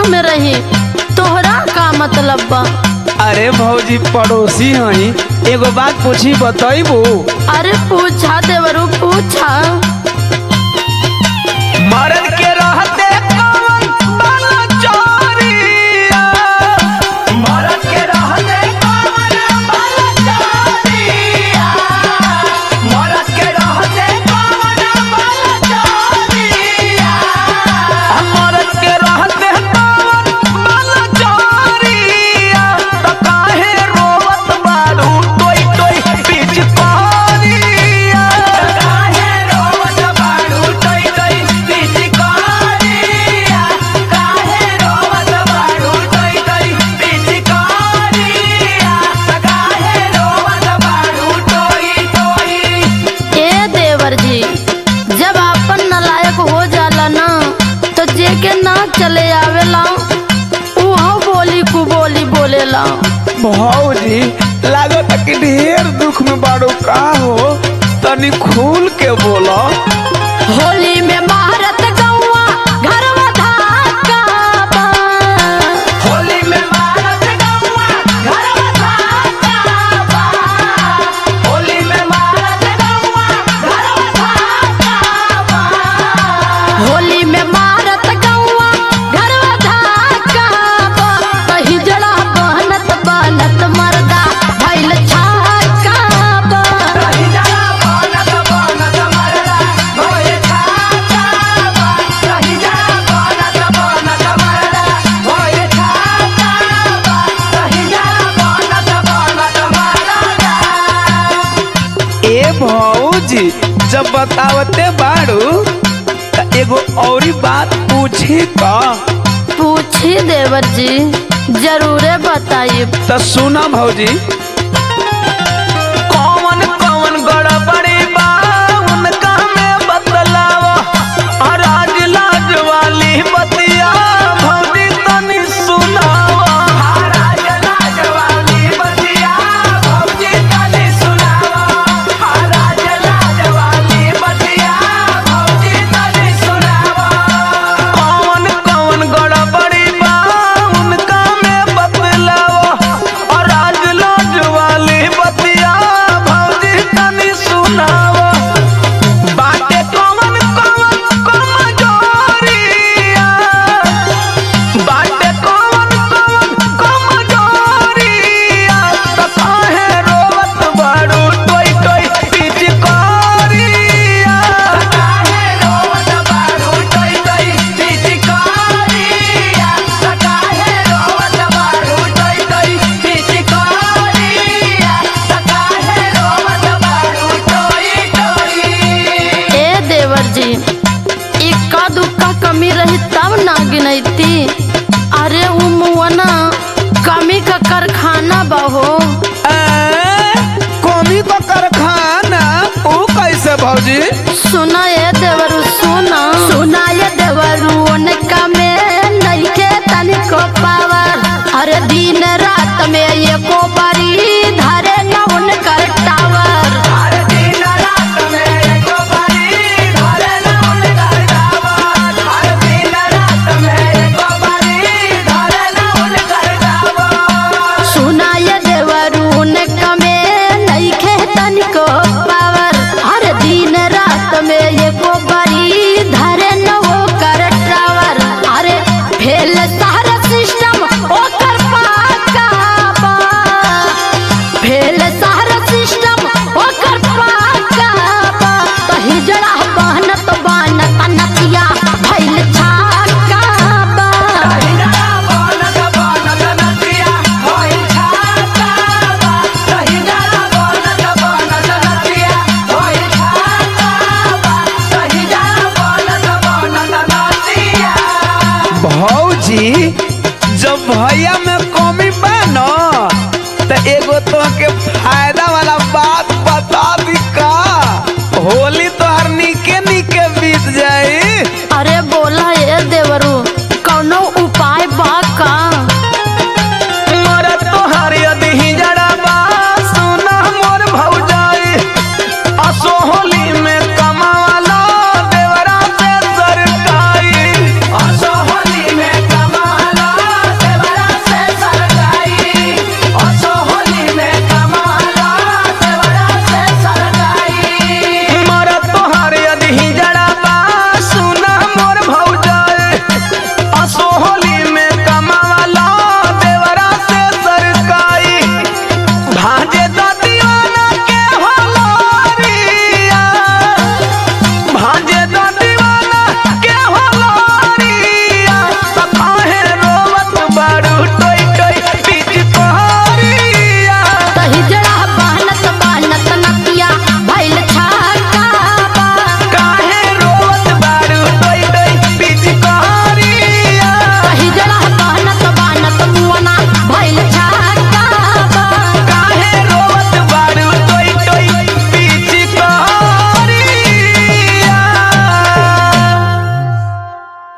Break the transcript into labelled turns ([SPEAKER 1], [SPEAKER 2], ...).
[SPEAKER 1] में रही तोहरा का मतलब बा
[SPEAKER 2] अरे भौजी पड़ोसी हई एगो बात पूछी बतैबू
[SPEAKER 1] अरे पूछा देवरू पूछा
[SPEAKER 2] मर्द के रहते कौन बना चोरिया मर्द के रहते कौन बना चोरिया मर्द के रहते कौन बना चोरिया मर्द के रहते कौन बना चोरिया त काहे रोवत बारू टोई टोई बीच कोरिया काहे रोवत बारू टोई टोई बीच कोरिया काहे रोवत बारू टोई टोई बीच कोरिया काहे रोवत बारू टोई टोई
[SPEAKER 1] ए देवर जी जब आपन नलायक हो जाला ना तो जेके ना चले आवेला उहो बोली कु बोली बोलेला
[SPEAKER 2] भौजी लागत कि ढेर दुख में बाड़ो का हो तनी खुल के बोलो
[SPEAKER 1] होली में महारत गौआ घरवा धाका बा।
[SPEAKER 2] होली में मारत गौआ घरवा धाका बा होली में मारत गौआ घरवा धाका बा
[SPEAKER 1] होली में मारत गौआ घरवा धाका बा। कहीं जड़ा बहनत बनत मर्दा भइल छाका बा।
[SPEAKER 2] रही जरा बनत बनत मरदा भोए छाका बा रही जरा बनत बनत मरदा भोए छाका बा रही जरा बनत बनत मरदा ए भौजी जब बतावते बाड़ू त एगो औरी बात पूछी का
[SPEAKER 1] पूछी देवर जी जरूरे बताइए
[SPEAKER 2] त सुना भौजी कौन कौन गड़बड़ी बा उनका में बतलावा और आज लाज वाली बतिया भौजी तनी सुनावा राज लाज वाली बतिया भौजी तनी सुनावा राज लाज वाली बतिया भौजी तनी सुनावा कौन कौन गड़बड़ी बा उनका में बतलावा और राज लाज वाली बतिया भौजी तनी सुनावा बाटे कौन कौन कमजोरिया बाटे कौन कौन कमजोरिया त काहे रोवत बाड़ू टोई टोई पिचकारिया काहे रोवत बाड़ू टोई टोई पिचकारिया काहे रोवत बाड़ू टोई टोई पिचकारिया काहे रोवत बाड़ू टोई टोई
[SPEAKER 1] ए देवर जी इक्का दुक्का कमी रही तब ना गिनती अरे उ मुअना कमी का कारखाना बहो
[SPEAKER 2] कमी का कारखाना ओ कैसे भौजी
[SPEAKER 1] सुना ये देवरू सुना सुना ये देवरू उनका में नइखे तनिको पावर अरे दिन रात में एको बारी धरे न उनकर टावर
[SPEAKER 2] हर दिन रात में एको बारी धरे न उनकर डाबर हर दिन रात में एको बारी धरे न उनकर डाबर
[SPEAKER 1] सुना ये देवरू उनका में नइखे तनिको पावर हर दिन रात में एको बारी धरे न ओकर टावर अरे फेल सारा सिस्टम ओकर पाका बा फेल सारा सिस्टम ओकर पाका बा तही जड़ा बहनत बनत नतिया भइल छाका बा
[SPEAKER 2] कहिना बनत बनत नतिया होई छाता बा कहिना बनत बनत नतिया होई छाता बा कहिना बनत बनत नतिया भौजी जब भैया में कमी बा न त एगो तो के फायदा वाला बात बता दी का होली तो हर निके निके बीत जाई